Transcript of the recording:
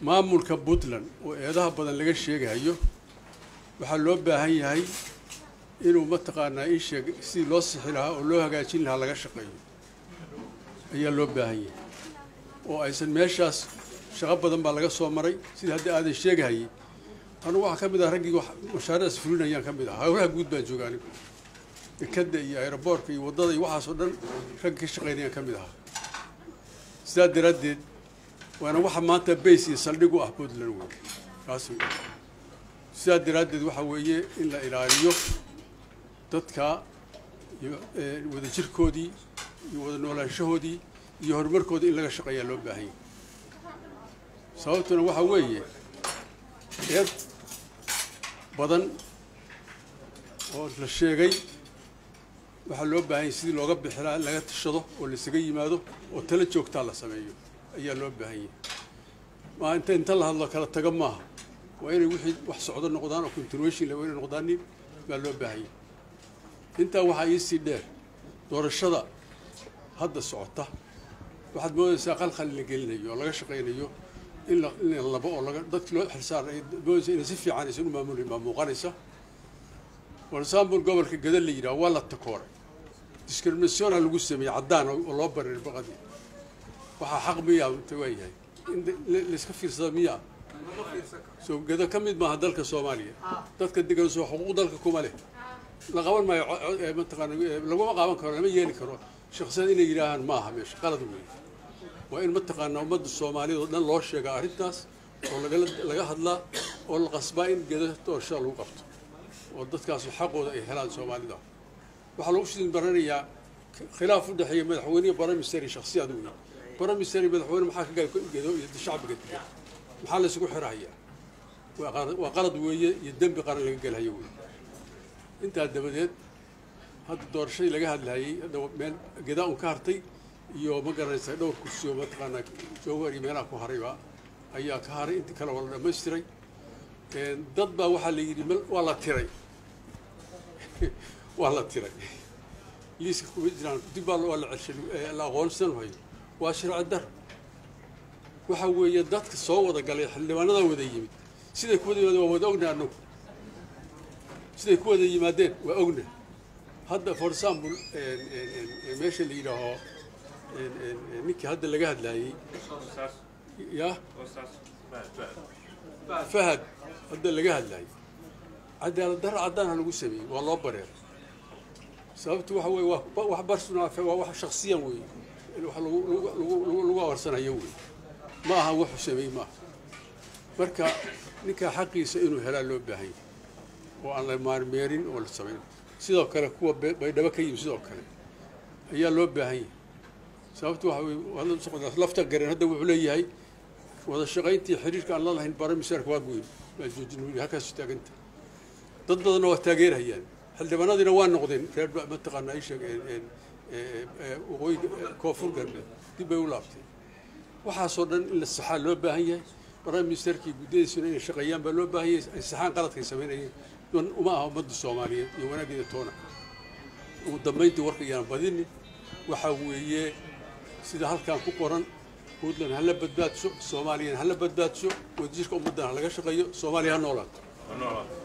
maamulka puntland oo eedaha badan laga sheegayo waxaa loo baahan yahay inuu mataqaanaa ii sheeg sidii loo sixi lahaa oo loo hagaajin lahaa laga shaqeeyo ayaa loo baahan yahay oo aysan meeshaas shaqo badan baa laga soo maray sida hadda aadan sheegahayay anugu waxaa ka mid ah raggii mashaariicdaas fulinayaan ka mid ah hawlaha guud baan jooga anigu dekadda iyo aeroboortka iyo waddada iyo waxaasoo dhan ragga ka shaqaynayaan ka mid ahaa sidaa daraaddeed waana waxa maanta bays iyo saldhig u ah puntland wey kaas wey sidaa daraaddeed waxa weeye in la ilaaliyo dadka iyo wada jirkoodii iyo wada noolaanshahoodii iyo horumarkoodii in laga shaqeeyaa loo baahan yahay sababtuna waxaa weeye eed badan oo la sheegay waxaa loo baahan yahay sidii looga bixilaa in laga tashado oo laisaga yimaado oo tala joogtaa la sameeyo ayaa loo baahan yahay maa inta inta la hadlo kala taga maaha waa inay wixii wax socdo noqdaan oo continuation la inay noqdaanin baa loo baahan yahay intaa waxaa iisii dheer doorashada hadda socota waxaad moodaysaa qalqal la gelinayo oo laga shaqaynayo in la in la labo oo laga dadkii loo xilsaar ay moodaysa inay si fiican aysan u maamulin baa muuqanaysa for example gobolka gada la yidhaha waa la takooray discriminationa lagu sameeyey caddaan oo loo bareer baqadii waxaa xaq miyaa inta waa yahay in layska fiirsada miyaa soo gado ka mid maaha dalka soomaaliya dadka degan soo xuquuq dalka kuma leh la qaban maayo mataqaana laguma qaban karo lama yeeli karo shaksiyad inay yidhaahaan maaha meesha qalad weeye waa in mataqaana ummadda soomaaliyad oo dhan loo sheegaa arrintaas oo lagala laga hadlaa oo la qasbaa in geda doorashada lagu qabto oo dadkaas xaqooda ay helaan soomaalida waxaa lagu sidin baranayaa khilaaf u dhexeeya madaxweyne iyo baramister iyo shaksiyaad weeye baramister iyo madaxweyne maxaa ka gedo iyo shacbiga degan maxaa la isugu xirahayaa waa qalad weeye iyo dembi qaran laga gelhayo weeye intaa dabadeed hadda doorashadii laga hadlahayey hadda meel gedaa un ka hartay iyo ma garanaysa dhowr kursi oo mataqaanaa jowhar iyo meelaha ku harayba ayaa ka haray intii kale waa la dhamaystiray dad baa waxaa la yidhi waa la tiray waa la tiray liiska kuma jiraan dib baa waa la celshay la aqoonsan hayo waa sharci dar waxa weeye dadka soo wada galay xildhibaanada wada yimid siday ku wada yimaadeen waa wada ogna anagu siday ku wada yimaadeen waa ogna hadda for example meesha la yidhaaho ninkii hadda laga hadlaayey ya fahad hadda laga hadlaayey cadaalad darro caddaanha lagu sameeyey waa loo bareer sababtu waxa weye waa wax barsonal waa wax shaksiyan wey wax lagu awarsanayo wey ma aha wuxuu sameeyey maaha marka ninkaa xaqiisa inuu helaa loo baahan yahay oo aan la maarmeerin oo la samayn sidoo kale kuwa baydhabo ka yimi sidoo kale ayaa loo baahan yahay sababtu waxa weye lafta gareen hadda wuxuu leeyahay wada shaqayntii xiriirka aan la lahayn baramisaarka waa goyn waa joojin halkaas taaganta dad badanna waa taageerhayaan xildhibaanadiina waa noqdeen reer mataqaana ay sheeg waqooyi koonfur galbeed dib bay u laabteen waxaasoo dhan in la saxaa loo baahan yahay prime ministerkii guddiyadiisuna inay shaqeeyaan baa loo baahan yahay ay saxaan qaladkay samaynayeen uma aha ummadda soomaaliyeed iyo wanaaggeeda toona ugu dambayntii warka iyaan badinin waxaa weeye sida halkan ku qoran puntland hala badbaadso soomaaliyana hala badbaadso wadajirka ummaddan ha laga shaqeeyo soomaaliya ha noolaato